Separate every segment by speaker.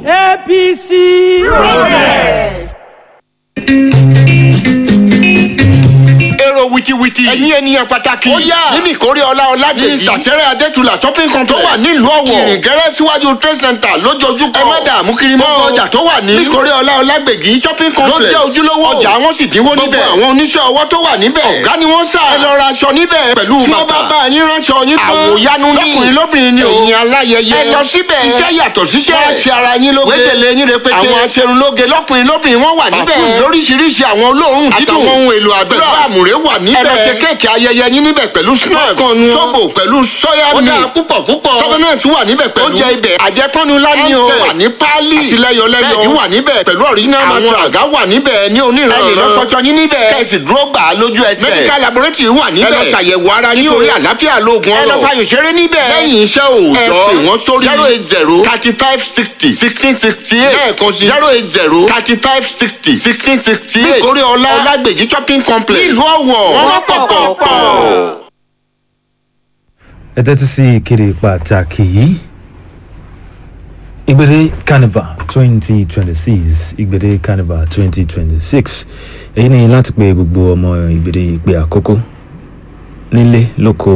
Speaker 1: apc. progress.
Speaker 2: èrò wìtìwìtì. ẹ̀yin ènìyàn pàtàkì. ó yá nínú ìkórè ọlá ọlágbèjì. ní ìsàtẹ́rẹ́ adétúlà shopping complex. tó wà nílùú ọ̀wọ̀. ìrìngẹ́rẹ́ síwájú trade center lójoojúkọ. ẹ má dààmú kiri mọ́. gbogbo ọjà tó wà ní. ìkórè ọlá ọlágbèjì shopping complex. ló jẹ́ ojúlówó. ọjà wọn sì dínwó níbẹ̀. gbogbo àwọn oníṣẹ́ ọwọ́ tó wà níbẹ̀. ọ̀gá ni wọ́n sà. ẹ lọ ra aṣọ níbẹ̀. pẹ̀lú bàtà. tí wọ́n bá bá yín ránṣọ yín tán. àwòyanu ní. lọ́kùnrin lóbìnrin ni o. ẹ̀yin aláyẹyẹ. ẹ lọ síbẹ̀. iṣẹ́ yàtọ̀ síṣẹ́. wọ́n ṣe ara yín lóge. wéjèlé yín rẹpẹtẹ. àwọn aṣerunlóge lọ́kùnrin lóbìnrin wọ́n wà níbẹ̀. lóríṣiríṣi àwọn olóòórùn dídùn. àtàwọn ohun èlò àdúrà. pẹ̀lú àmùrè wà níbẹ̀. ẹ lọ ṣe kéèkì ayẹyẹ yín níbẹ̀ pẹ̀lú snacks. sóbò pẹ̀lú sọ́yà mi. ó dára púpọ̀ púpọ̀. tọ́gọ́nẹ́sì wà níbẹ̀ pẹ̀lú. oúnjẹ ibẹ̀ àjẹpọ́nu lání o. wà ní páálí. àtìlẹyọlẹyọ. bẹ́ẹ̀ni wà níbẹ̀ pẹ̀lú original mattress. àwọn àga wà níbẹ̀ ní oníran. ẹnì lọ́kọ́jọ́ yín níbẹ̀. kẹ̀sì dúró gbà á lójú ẹsẹ̀. medical laboratory wà níbẹ̀. ẹ lọ ṣàyẹ̀wò ara yín o. nítorí àlàáfíà lóògùn ọ̀rọ̀. ẹ lọ fayò ṣeré níbẹ̀. lẹ́yìn iṣẹ́ òòjọ́. ẹ pè wọ́n sórí zero eight zero thirty five sixty sixteen sixty eight. lẹ́ẹ̀kan sí zero eight zero thirty five sixty sixteen sixty eight. nítorí ọlá ọlágbèjì shopping complex. nílùú ọ̀wọ̀ wọ́n pọ̀pọ̀pọ̀
Speaker 3: ẹ tẹ́tí sí ìkéde pàtàkì yìí ìgbèdé carnival twenty twenty six ìgbèdé carnival twenty twenty six èyí ni láti pe gbogbo ọmọ ìgbèdé ìpè àkókò nílé lóko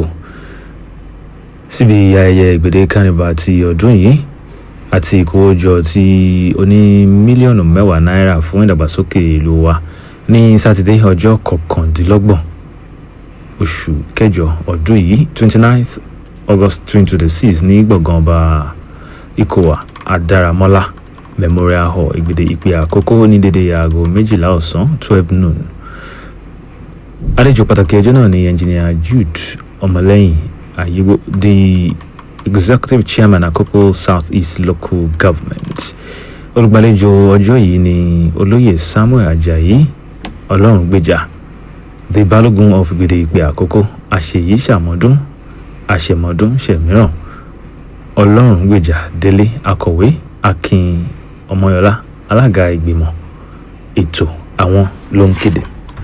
Speaker 3: síbi ayẹyẹ ìgbèdé carnival ti ọdún yìí àti ìkówójọ tí ó ní mílíọ̀nù mẹ́wàá náírà fún ìdàgbàsókè ìlú wa ní sátidé ọjọ́ kọkàndínlọ́gbọ̀n oṣù kẹjọ ọdún yìí twenty ninth august twenty twenty six ní gbọ̀ngàn ọba ikowa adaramọ́lá memorial hall ìgbèdè ìpè àkókò ní dédé aago méjìlá ọ̀sán twelve noon àlejò pàtàkì ẹjọ́ náà ni engineer jude ọmọlẹ́yìn àyíwò the executive chairman àkókò south east local government olùgbàlejò ọjọ́ yìí ni olóyè samuel ajayi ọlọ́run gbèjà the balogun of gbèdé ìpè àkókò àṣeyí ṣàmọdún àṣemọdún ṣẹmíràn ọlọ́run gbèjà délé akọ̀wé akin ọmọyọlá alága ìgbìmọ̀ ètò àwọn ló ń kéde.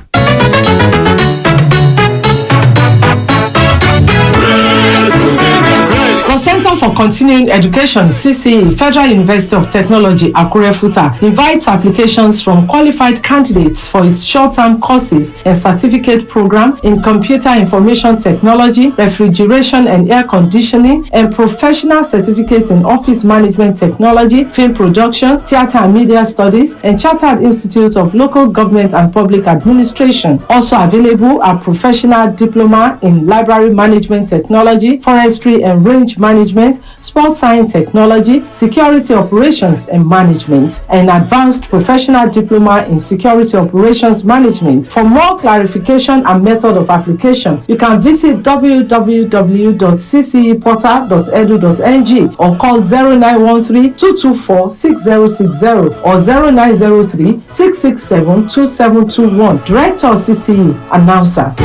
Speaker 4: The Center for Continuing Education, CCE, Federal University of Technology, Akure Futa, invites applications from qualified candidates for its short-term courses and certificate program in computer information technology, refrigeration and air conditioning, and professional certificates in office management technology, film production, theater and media studies, and Chartered Institute of Local Government and Public Administration. Also available are professional diploma in library management technology, forestry and range management, sports science technology, security operations and management, and advanced professional diploma in security operations management. For more clarification and method of application, you can visit www.cceportal.edu.ng or call 0913 224 6060 or 0903 667 2721. Director CCE, announcer.